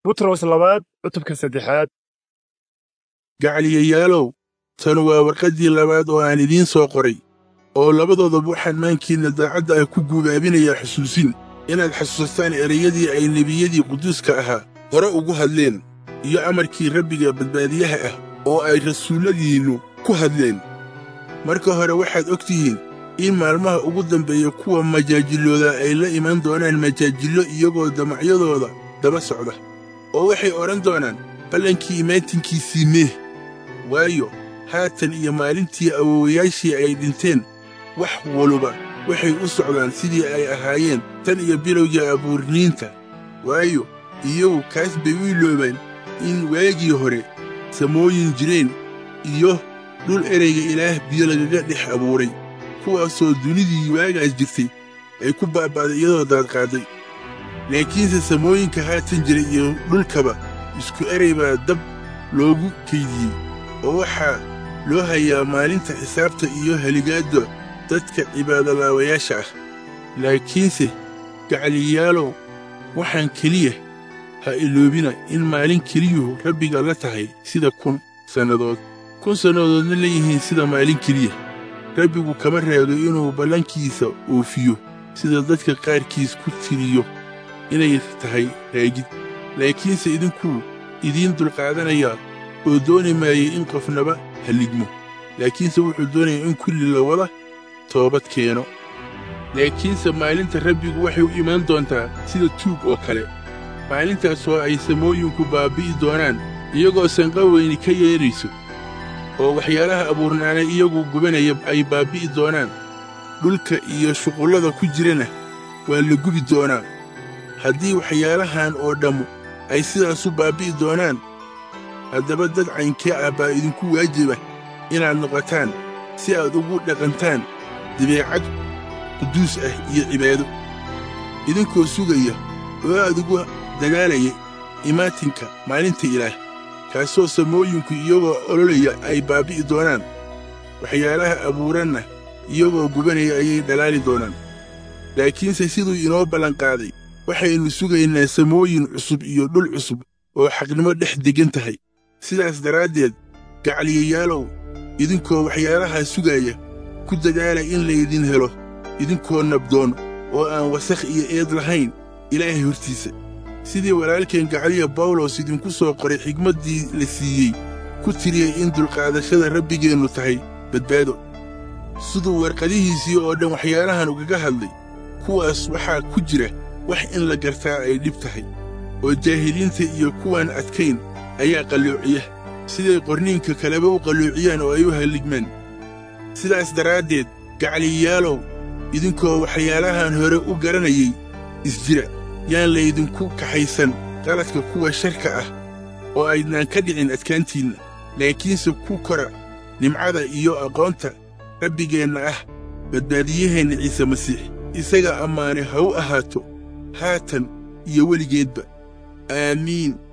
butros labaad cutubka saddexaad gacaliyayaalow tan waa warqaddii labaad oo aan idiin soo qoray oo labadoodaba waxaan maankiinna daacadda ah ku guubaabinayaa xusuusin inaad xasuusataan ereyadii ay nebiyadii quduuska ahaa hore ugu hadleen iyo amarkii rabbiga badbaadiyaha ah oo ay rasuulladiinnu ku hadleen marka hore waxaad og tihiin in maalmaha ugu dambeeya kuwa majaajillooda ay la iman doonaan majaajillo iyagoo damacyadooda daba socda oo waxay odhan doonaan ballankii imaatinkiisii meeh waayo haatan iyo maalintii awowayaashii ay dhinteen wax waluba waxay u socdaan sidii ay ahaayeen tan iyo bilowgii abuurniinta waayo iyagu kaas bay u iloobeen in waagii hore samooyin jireen iyo dhul ereyga ilaah biyo lagaga dhex abuuray kuwaasoo dunidii waagaas jirtay ay ku baaba'day iyadoo daadqaadday laakiinse samooyinka haatan jira iyo dhulkaba isku erey baa dab loogu kaydiyey oo waxaa loo hayaa maalinta xisaabta iyo heligaadda dadka cibaadolaawayaasha ah laakiinse gacaliyaalow waxaan keliya ha iloobina in maalin keliyuhu rabbiga la tahay sida kun sannadood kun sannadoodna leeyihiin sida maalin keliya rabbigu kama reebo inuu ballankiisa oofiyo sida dadka qaarkiis ku tiriyo inay tahay raagid laakiinse idinkuu idiin dulqaadanayaa oo dooni maayay in qofnaba halligmo laakiinse wuxuu doonayaa in kulli la wada toobad keeno laakiinse maalinta rabbigu waxay u imaan doontaa sida tuug oo kale maalintaasoo ay samooyinku baabbi'i doonaan iyagoo sanqa weyni ka yeedhayso oo waxyaalaha abuurnaana iyagu gubanaya ay baabbi'i doonaan dhulka iyo shuqullada ku jirana waa la gubi doonaa haddii waxyaalahan oo dhammu ay sidaasu baabbi'i doonaan haddaba dad caynkee ah baa idinku waajiba inaad noqotaan si aad ugu dhaqantaan dabeecad quduus ah iyo cibaado idinkoo sugaya oo aad ugu dagaalaya imaatinka maalinta ilaah kaasoo samooyinku iyagoo ololaya ay baabbi'i doonaan waxyaalaha abuuranna iyagoo gubanaya ayay dhalaali doonaan laakiinse siduu inoo ballanqaaday waxaynu sugaynaa samooyin cusub iyo dhul cusub oo xaqnimo dhex deggan tahay sidaas daraaddeed gacaliyayaalow idinkoo waxyaalahaa sugaaya ku dadaala in laydin helo idinkoo nabdoon oo aan wasakh iyo eed lahayn ilaahay hortiisa sidii walaalkeen gacaliya bawlos idinku soo qoray xigmaddii la siiyey ku tiriyey in dulqaadashada rabbigeennu tahay badbaado siduu warqadihiisii oo dhan waxyaalahan ugaga hadlay kuwaas waxaa ku jira wax in la gartaa ay dhib tahay oo jaahiliinta iyo kuwaan adkayn ayaa qalloociya siday qorniinka kaleba u qalloociyaan oo ay u halligmaan sidaas daraaddeed gacaliyaalow idinkoo waxyaalahan hore u garanayay isjira yaan laydinku kaxaysan qaladka kuwa sharka ah oo aydnaan ka dhicin adkaantiinna laakiinse ku kora nimcada iyo aqoonta rabbigeenna ah badbaadiyaheenna ciise masiix isaga ammaane ha u ahaato haatan iyo weligeedba aamiin